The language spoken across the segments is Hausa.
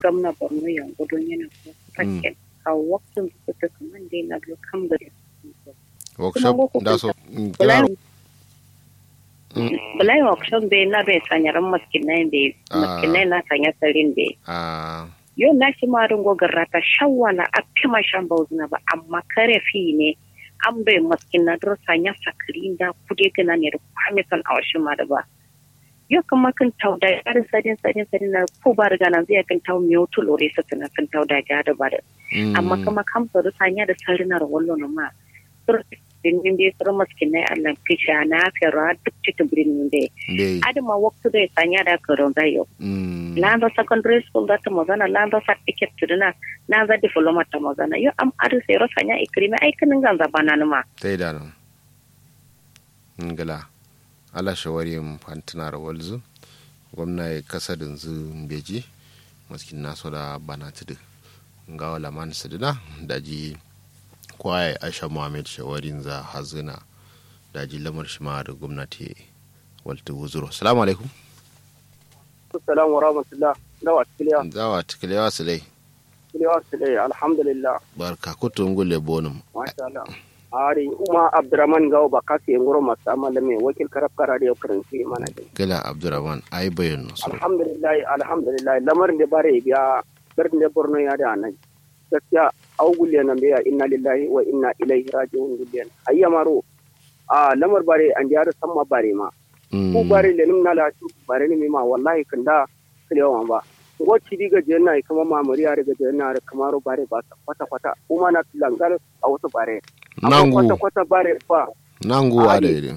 gamna borno yan gudun yana ko fakken a waktin su ta kaman dai na do kam gari workshop da so bulai bulai workshop bai na bai sanyaran maskinai bai maskinai na sanya sarin bai a yau na shi ma ringo garrata shawala a kima shan bauzuna ba amma kare fi ne an bai maskin na duro sanya sakiri da kude gana ne da kwamisan a washin ma da ba yau kuma kan tau da yarin sadin sadin sadin na ko ba riga nan zai kan tau miyo to lore sa tana kan tau da ga da ba da amma kuma kam da sanya da sarina da wallo na ma birnin dai sur maskin na Allah kisha na fera duk cikin birnin dai adama waktu da sanya da karon da yau landa secondary school da ta magana landa certificate tuduna na za diploma ta magana yo am adu sai rosa nya ikrimi ai kanin ganza bana numa tai da nan ngala ala shawari mu fantina da walzu gwamna ya kasa da zu beji maskin naso da bana tudu nga wala man sidina daji kwaye aisha muhammad shawarin za hazina daji lamar shima da gwamnati walta wuzuro salamu alaikum Assalamu wa rahmatullah. Dawa tikiliya. Dawa tikiliya su dai. Tikiliya su dai alhamdulillah. Barka kutu ngule bonum. Masha Allah. Ari Uma Abdurrahman Gawo ba kasi ngoro masu amala mai wakil karaf kara da yau karanci mana dai. Gila Abdurrahman ai bayan su. Alhamdulillah alhamdulillah lamarin da bare biya garin da Borno ya da nan. Gaskiya au gulle nan biya inna lillahi wa inna ilaihi raji'un gullen. Ayya maro a lamar bare an jara samma bare ma. ku bare le num nala tu bare ni mi ma wallahi kanda kilewa ba ngo chidi ga jenna ai kama ma muri are ga jenna are kamaro bare ba kwata kwata kuma na langal a wasu bare nangu kwata kwata bare fa nangu ade ide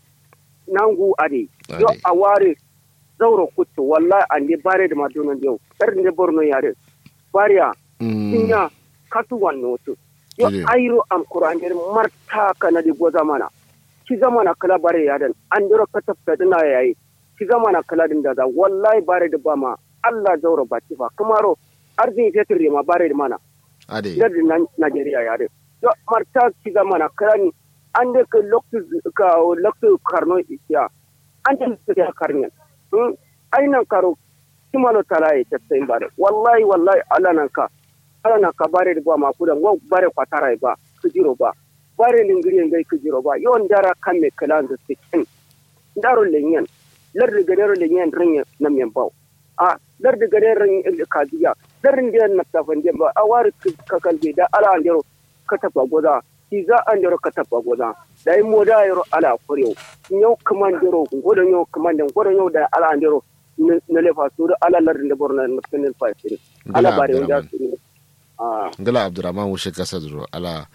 nangu ade yo a ware zauro kutto wallahi ande bare da maduna yau dar ne borno yare bariya kinya katu wanno to yo ayro am qur'an der marta kana di goza mana ki zama na kala bare yadan an dira ka tafka dina yayi ki zama na kala din da za wallahi bare da ba ma Allah zaura ba ci ba kamaro arzin fetur ma bare da mana ade da Najeriya ya de to marta ki zama na kala ni an da ka loktu ka loktu karno isiya an da su ya karnya hmm ainan karo kimalo talaye tafsai bare wallahi wallahi Allah nan ka Allah nan ka bare da ba ma kudan wa bare kwatara ba kujiro ba bare lingiri ngai kujiro ba yon dara kamme kalan da sikin daro lenyen lar de gadero lenyen rinye nam yan baw a lar de gadero rinye kaziya lar de na tafan de ba awar kakal da ala andero katapa goda kiza andero katapa goda dai moda yoro ala koryo nyo kamandero godo nyo kamanden godo nyo da ala andero na lefa su da ala lar de borna na penin fa siri ala bare wanda siri a ngala abdurrahman wushe kasa duro ala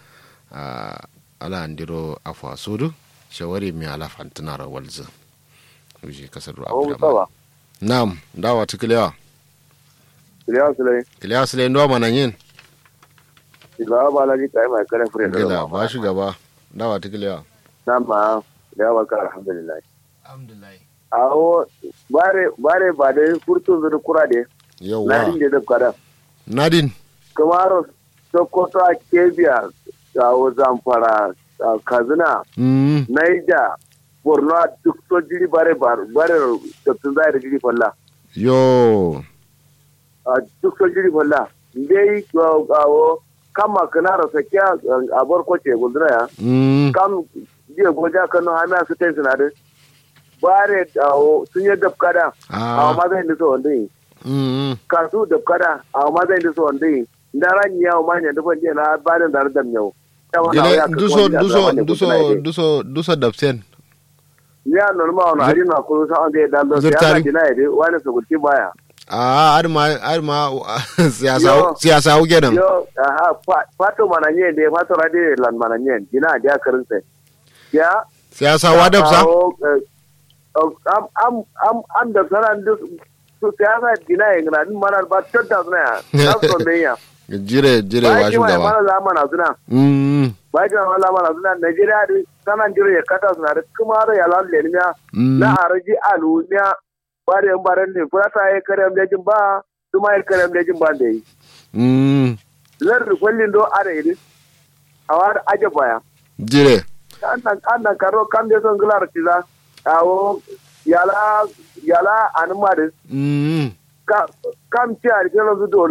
ala andiro afwa sudu shawari mi ala fantinara walza wushe kasa duro abdurrahman nam dawa tikiliya Kiliya Sulai. kiliya sile ndo mana yin Shugaba Balaji ta yi mai kare fure da gila ba shugaba dawa tikiliya Na ma da yawa ka alhamdulillah. alhamdulillah Awo bare bare ba da furtun zuru kura de. Na yawa din da da kada. nadin Kamaro Sokoto a Kebia Awo Zamfara a Kazina mm Naija Borno a duk so jiri bare bare bare da tun zai da jiri falla. yo A duk so jiri falla. Dai awo kama kana rasa kya a barkwace gudura ya. mm kam jiya goja kano hana su tai sinadin bare dawo sun yi dafkada a ah ma zai nisa wanda yi mm kasu dafkada a ma zai nisa wanda yi da ran yawo ma ne dufan jiya na barin da dam yau gila duso duso duso duso duso dapsen ya normal wani ari na kuru sa wanda ya dalo sai Zurtari. ana jina ya dai wani su gurti baya ah arma arma siyasa Yo. siyasa uge nan yo aha fa- fato mananye da fato rade lan mananye jina da karin sai ya siyasa wa dapsa kawo, eh, am am am am da sanan duk su siyasa dina ya ngana din mana ba tadda suna ya na so me ya jire jire ba wa ki mai shugaba mana zamana suna mm ba ki mai zamana suna Najeriya da sanan jiro ya kata suna da kuma da ya lalle ne ya mm na araji alu ne ba da yan baran ne kula ta yi kare da jin ba kuma yi kare da jin ba da yi mm zan rukwallin do are yi a wani aje baya jire annan annan karo kan da son gular tiza awo yala yala anuma da mm ka kam ci a rikin su dole